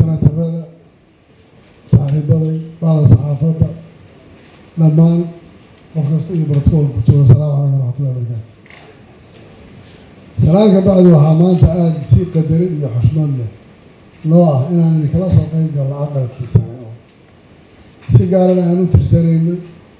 sanatarada saaxiibaday bacda saxaafadda dhammaan qof kasta iyo brotocoolku joogo asalaamu calaykum waraxmatullahi wabarakaatu salaanka bacdi waxaa maanta aada si qadarin iyo xushmad leh loo ah inaan idinkala soo qeyb galno aqalkii sare oo si gaarana aan u tirsanayno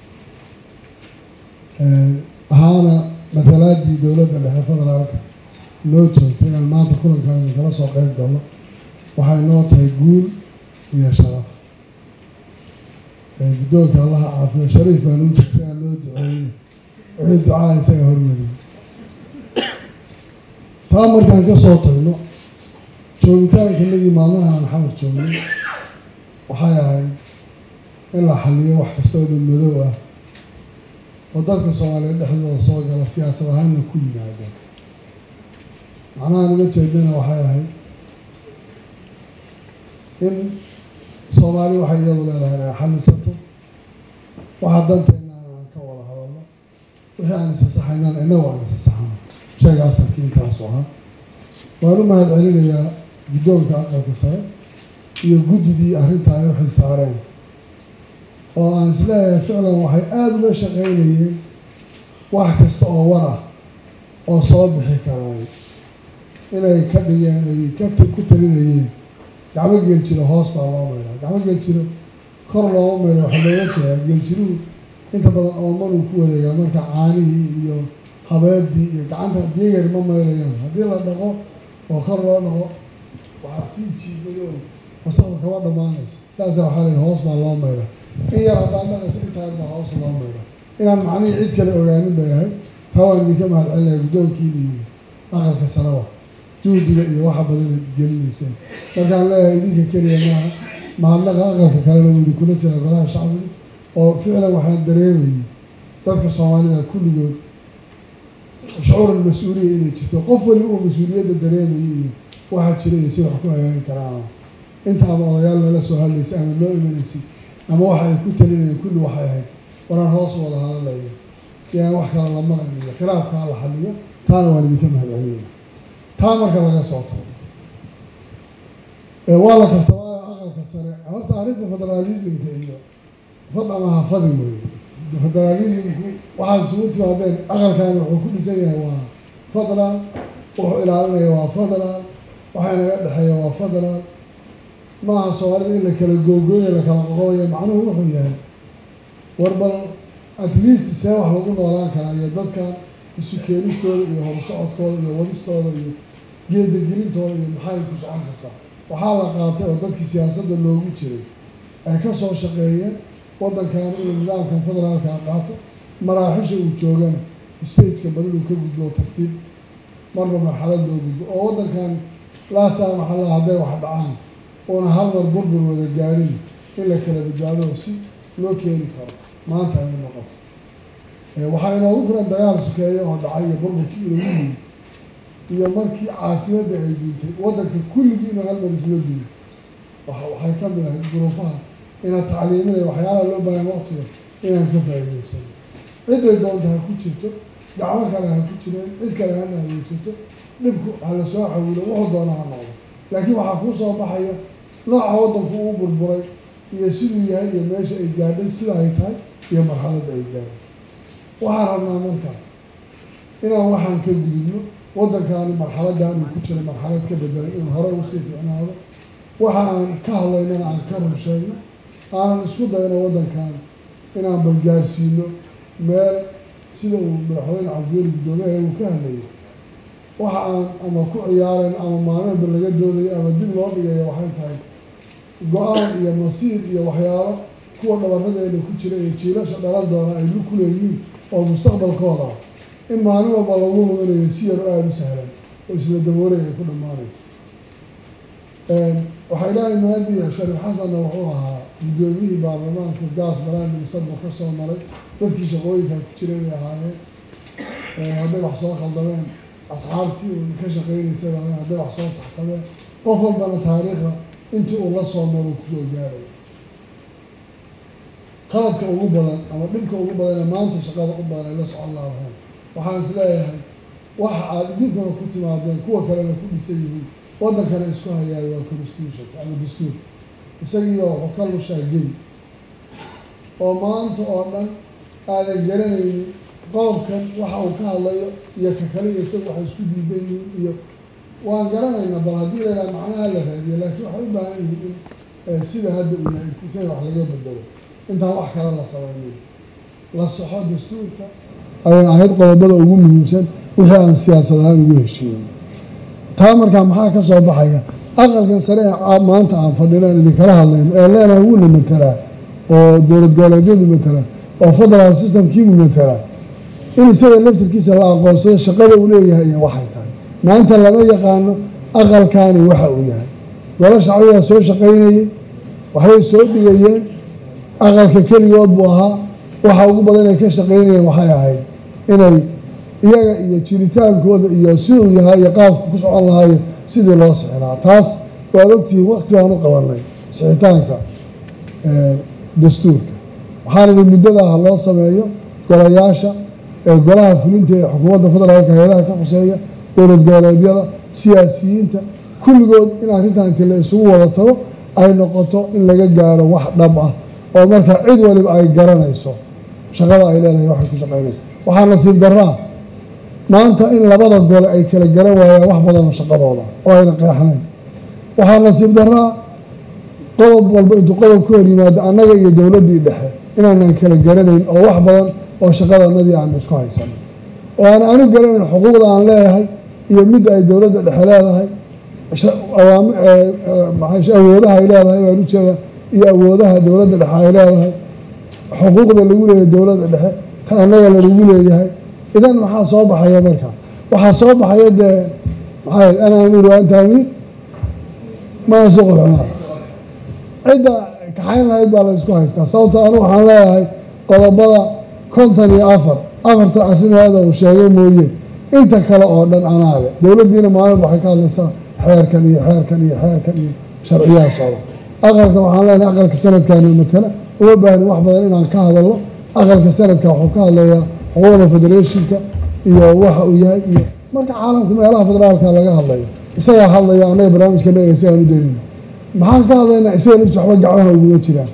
ahaana matalaadii dowladda dhexe federaalka loo joogtay inaan maanta kulankaan idinkala soo qeyb galno waxay noo tahay guul iyo sharaf guddoonka allaha caafiyo shariif baan u jirtay aan loo duceeyey wixii ducaa isaga hormariyey taa markaan ka soo tagno joogitaanka nagii maalmaha aan xamar joognay waxay ahayd in la xaliyo wax kastoo madmadow ah oo dadka soomaaliyeed dhexdooda soo gala siyaasad ahaanna ku yimaada macnaha naga jeednana waxay ahayd in soomaali waxay iyadu leedahay inay xalisato waxaa danteena aan ka wada hadalno wixii aan isasaxaynaan inagu aan isasaxano sheega asalkii intaasu ahaa waan u mahad celinayaa guddoonka aqalka sare iyo guddidii arrintaa ay u xil saareen oo aan isleeyahay ficlan waxay aada uga shaqaynayeen wax kasta oo war ah oo soo bixi karaay inay ka dhigeen ay ka ku talinayeen gacmo geeljiro hoos baa loo maydhaa gacmo geeljiro kor looma maydha waxaa looga jeedaa geeljiruhu inta badan oomanuu ku wareegaa marka caanihii iyo habeedii iyo gacanta biyayar ma maydhayaan haddii la dhaqo oo kor loo dhaqo waxaa sii jiibayo wasaqda kama dhammaanayso saasa waxaa layihi hoos baa loo maydha in yar haddaan dhaqaysa intaan baa hoos loo maydha inaan macnihii cid kale ogaanin bay ahayd taa waan idinka mahad celinaya guddoonkiina iyo aqalka sarawa juhdiga iyo waxa badan ad gelinayseen markaan leeyahay idinka keliya maaha mahadnaqa aqalka kalena wuu idinkula jira golaha shacbiga oo ficlan waxaan dareemayay dadka soomaalida kulligood shucuuran mas-uuliya inay jirto qof waliba uu mas-uuliyadda dareemayay iyo waxaa jira iyo si wax ku hagaagi karaan inta ama odayaal nala soo hadlaysay ama loo imanaysay ama waxa ay ku talinayeen kulli waxay ahayd waraan hoos wada hadalaya yaan wax kale la maqliyo khilaafkaa la xaliyo taana waan idinka mahad celinaya taa marka laga soo tago waa la kaftabaayo aqalka sare horta arrinta federaalismka iyo fad ama hafadi mooye federaalismku waxaad isugu timaadeen aqalkaani wuxuu ku dhisan yahay waa federal wuxuu ilaalinaya waa federal waxaa naga dhexeeya waa federal maaha soomaalida in la kala googoynaya la kala qoqobaya macnuhu wuxuu yahay war bal at least see wax lagu noolaan karaa iyo dadkan isu keenistooda iyo horsocodkooda iyo wadistooda iyo geedagelintooda iyo maxay ku socon kartaa waxaa la qaatay oo dadkii siyaasadda loogu jiray ay ka soo shaqeeyeen waddankan inuu nidaamkan federaalka qaato maraaxisha uu joogana stateka bal inuu ka gudbo tartiib marba marxalad loo gudbo oo waddankan laa saamaxa la hadday wax dhacaan uuna hal mar burbur wada gaadhin in la kala badbaado si loo keeni karo maanta ay noqoto waxaa inoogu filan dagaal sukeeya oo dhacay iyo burburkii inoogu yimid iyo markii caasimadda ay duuntay waddanka kulligii inuu hal mar isla dumo waxay ka mid ahayd duruufaha inaad tacliiminaya waxyaalaha loo baahan waqtiga inaan ka faa'iidaysano ciday doonta ha ku jirto gacmo kale ha ku jireen cid kale hana adeegsato dhibku hala soo xawilo wuxuu doona ha noqdo laakiin waxaa kuu soo baxaya nooca waddanku uu burburay iyo siduu yahay iyo meesha ay gaadhay sida ay tahay iyo marxaladda ay gaadhay waxaan rabnaa markaa inaan waxaan ka gudubno waddankaani marxaladdan uu ku jiro marxalad ka bedelay in hore usii ficnaado waxa aan ka hadlaynana aan ka rusheegno aanan isku dayno waddankan inaan balgaarsiino meel sida uu madaxweyne cabdiweli guddoomiyaha uu ka hadlayay waxa aan ama ku ciyaarayn ama maalmeedba laga doodayo ama dib loo dhigayo waxay tahay go-aan iyo masiir iyo waxyaalo kuwa dhabaradeena ku jira iyo jiilasha dhalan doona ay lu ku leeyihiin oo mustaqbalkooda ah in maalin walba lagu luminayo si yar oo aada u sahlan oo isla daboolay ay ku dhammaanayso waxaa ilaahay maadiya shariif xasanna wuxuu ahaa guddoomiyihii baarlamaanka gaas balaani misarba ka soo maray dadkii shaqooyinka ku jiray bay ahaayeen hadday wax soo khaldameen asxaabtii uu ka shaqeynaysay hadday wax soo saxsameen qof walbana taariikhda intii uu la soo maro kusoo gaaray qaladka ugu badan ama dhibka ugu badan ee maanta shaqada u badan ay la socon laadahayn waxaan is leeyahay waxa aada idinkuna ku timaadeen kuwa kalena ku dhisan yihiin waddankana isku hayaayo waa constitution ama dastuur isagiiba wuxuu ka lushaa gey oo maanta oo dhan aadan garanaynin qodobkan waxa uu ka hadlayo iyo ka kale iyo isaga waxay isku diidan yihiin iyo waan garanaynaa bal haddii la idhaha macnaha la raadiyo laakiin waxay u baahan yihiin in sida hadda uu yahay isaga wax laga bedelo intaan wax kale la samaynin la soxo dastuurka ayay ahayd qodobada ugu muhiimsan wixii aan siyaasad ahaan ugu heshiiyey taa markaa maxaa ka soo baxaya aqalkan sare ee maanta aan fadhinaan idinkala hadlayno ee leenahay wuuna matelaa oo dowlad goboleedyadu matelaa oo federal systemkiibu matelaa in isaga laftirkiisa la aqoonsado shaqada uu leeyahay iyo waxay tahay maanta lama yaqaano aqalkaani waxa uu yahay golo shacbigaa soo shaqaynayey waxbay soo dhigayeen aqalka keligood buu ahaa waxa ugu badan ay ka shaqaynayeen waxay ahayd inay iyaga iyo jiritaankooda iyo si uu yahay iyo qaabka ku socon lahaayo sidii loo sixi lahaa taas waad ogtihiin waqti baan u qabanay sixitaanka dastuurka waxaan idhi muddada ha loo sameeyo golayaasha ee golaha fulinta ee xukuumadda federaalka hay-adaha ka khuseeya dowlad goboleedyada siyaasiyiinta kulligood in arrintan inti la isugu wada tago ay noqoto in laga gaaro wax dhab ah oo marka cid waliba ay garanayso shaqada ay leedahay waxay ku shaqaynayso waxaa nasiib daraa maanta in labada gole ay kala garan waayaan wax badanoo shaqadooda oo ayna qeexnayn waxaa nasiib daraa qodob walba intuu qodob ka hor yimaado annaga iyo dowladdii dhexe inaanan kala garanayn oo wax badan oo shaqadanadii aanu isku haysanin oo aan anu garanayn xuquuqda aan leeyahay iyo midda ay dowladda dhexe leedahay awoodaha ay leedahay baan ujeeda iyo awoodaha dowladda dhexe ay leedahay xuquuqda lagu leeyahay dowladda dhexe ta annaga lalagu leeyahay idan maxaa soo baxaya marka waxaa soo baxaya dee maxaa ana amiir waa anta amiir maa suqul xumaa cidda kaxayn lahayd baa la isku haystaa sababto anu waxaan leeyahay qodobada konton iyo afar afarta arrinaada uu sheegay mooye inta kale oo dhan anaa le dowladdiina maalin waxay ka hadlaysaa xeerkan iyo xeerkan iyo xeerkan iyo sharciyaha socda aqalka waxaan leenahay aqalka sanadkaana matala uma baahni wax badan inaan ka hadalno aqalka sanadka wuxuu ka hadlayaa xuquuqda federeeshinka iyo waxa uu yahay iyo marka caalamka meelaha federaalka laga hadlayo isagaa hadlayo annaga barnaamijka leeyahay isagaan u daynayna maxaan ka hadlaynaa isaga lafti waxba gacmaha uguma jiraan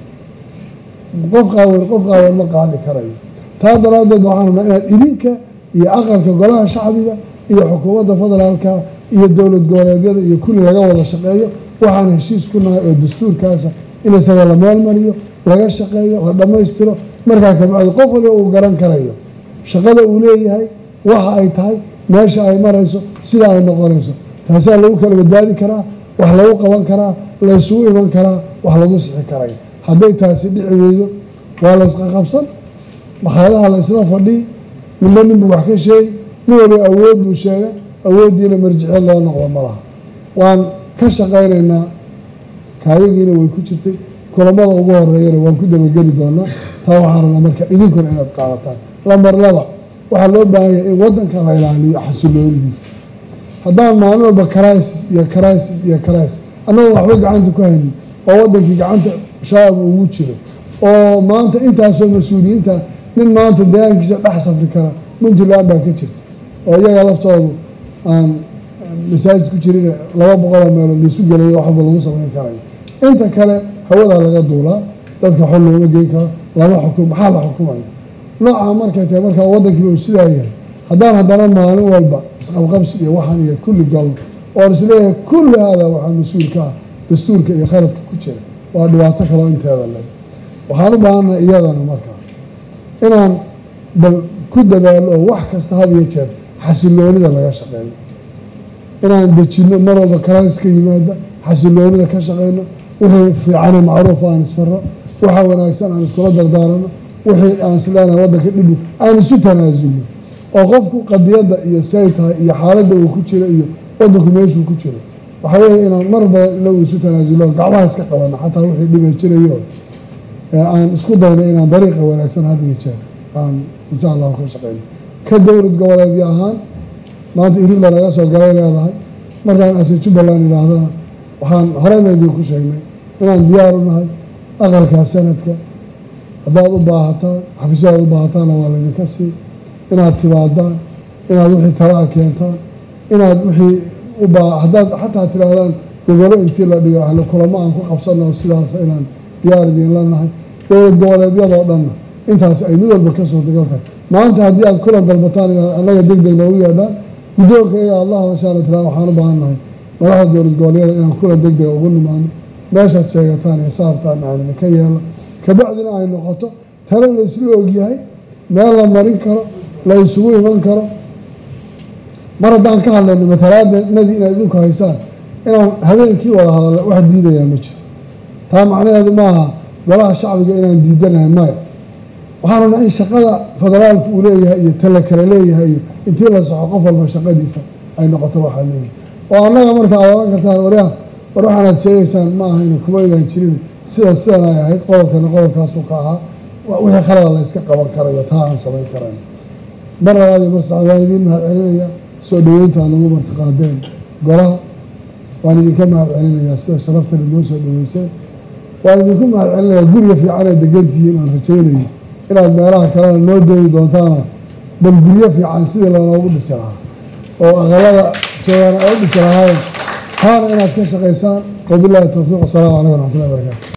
qof qaawan qof qaawan ma qaadi karayo taa daraaddeed waxaan rabnaa inaad idinka iyo aqalka golaha shacbiga iyo xukuumadda federaalka iyo dowlad goboleedyada iyo kulli laga wada shaqeeyo waxaan heshiis ku nahay oo dastuurkaasa in isaga la meel mariyo laga shaqeeyo la dhammaystiro markaa kabacdi qof waliba uu garan karayo shaqada uu leeyahay waxa ay tahay meesha ay marayso sida ay noqonayso taasaa lagu kala badbaadi karaa wax lagu qaban karaa la ysugu iman karaa wax lagu sixi karay hadday taasi dhici weydo waa la ysqaqabsan makhaadaha la isla fadhiyi ninba ninbuu wax ka sheegi nin waliba awood buu sheegay awooddiina marjicyo loo noqdo ma laha waan ka shaqaynaynaa kaayagiina way ku jirtay kulamada ugu horeeyana waan ku dabageli doonaa taa waxaan rabnaa marka idinkuna inaad qaadataan lambar laba waxaa loo baahan yahay in waddanka la ilaaliyo xasiloonidiisa haddaan maalin walba crisis iyo crisis iyo crisis annagoon waxba gacanta ku haynin oo waddankii gacanta shabaab ugu jiro oo maanta intaasoo mas-uuliyiinta nin maanta deegaankiisa dhex safri kara puntland baa ka jirta oo iyaga laftoodu aan masaajid ku jirin laba boqoloo meelood laisu gelayo wax walba lagu samayn karayo inta kale hawadaa laga duulaa dadka xol looma geyn karo lama xukum maxaa la xukumaya noocaa markay tahay markaa waddankiiba uu sidaa yahay haddaan haddana maalin walba isqabqabsi iyo waxaan iyo kulli galno oon isleeyahay kulli haadaa waxaa mas-uul ka ah dastuurka iyo khaladka ku jira waa dhibaato kaleo inteeda le waxaan u baahannahay iyadana markaa inaan bal ku dadaalo oo wax kasta had iyo jeer xasiloonida laga shaqeeyo inaan dejinno mar walba karaaska yimaada xasiloonida ka shaqeyno wixii fiicane macruuf aan isfaro waxa wanaagsan aan iskula dardaarano wixii aan isleenahay waddanka dhibu aan isu tanaasulno oo qofku qadiyadda iyo say tahay iyo xaaladda uu ku jiro iyo waddanku meeshuu ku jiro waxaa weeye inaan mar badan inagu isu tanaasulo gacmaha iska qabano xataa wixii dhiba jirayo aan isku dayno inaan dariiqa wanaagsan had iyo jeer aan insha allahu ka shaqeyno ka dowlad goboleedyo ahaan maanta irila laga soo galay leedahay markaan ase jubbaland idhaahdana waxaan horeyna idinku sheegnay inaan diyaar u nahay aqalkaa sanadka haddaad u baahataan xafiisyadaad u baahataanna waa laydinka sii inaad timaadaan inaad wixii talaa keentaan inaad wixii ubaa haddaad xataa tirahdaan gogolo intii la dhigo ahlo kulamo aan ku qabsano sidaas inaan diyaar idiin la nahay dowlad goboleedyadoo dhanna intaas ay mid walba ka suurtagal tahay maanta haddii aad kulan dalbataan inaad annaga deg deg noogu yeedhaan guddoonka iyaga aad la hadashaan tiraa waxaan u baahan nahay madaxda dowlad goboleedyada inaan kulan deg dega ugu nimaano meeshaad sheegataan iyo saartaan aan idinka yeelo kabacdina ay noqoto talo la isla ogyahay meel la marin karo la isugu iman karo mar haddaan ka hadlayno matalaadnadii inaad idinku haysaan inaan habeenkii wada hadalla wax diidayaa ma jiro taa macnaheedu maaha golaha shacbiga inaan diidanahay maya waxaan rabnaa in shaqada federaalku uu leeyahay iyo tala kale leeyahay iyo intii la soxo qof walba shaqadiisa ay noqoto waxaad leeyahay oo annaga marka aad oran kartaan waryaa war waxaanaad sheegaysaan ma aha ina kumaydaan jirin sida sidan ay ahayd qodobkana qodobkaasuu ka ahaa wixii khalada la yska qaban karayo taa aan samayn karayn mar labaad iyo mar saxaad waan idiin mahad celinayaa soo dhaweynta aad nagu martiqaadeen golaha waan idinka mahad celinayaa sida sharaftan idnoo soo dhaweyseen waan idinku mahad celinayaa guriga fiican ee degantihiin aan rajaynayo inaad meelaha kalena noo doodi doontaana bal guryo fiican sidii loonoogu dhisi lahaa oo aqalada joogaana ay u dhisi lahaayeen taana inaad ka shaqaysaan wabillahi towfiiq wasalaamu calaykum waraxmatullahi barakatu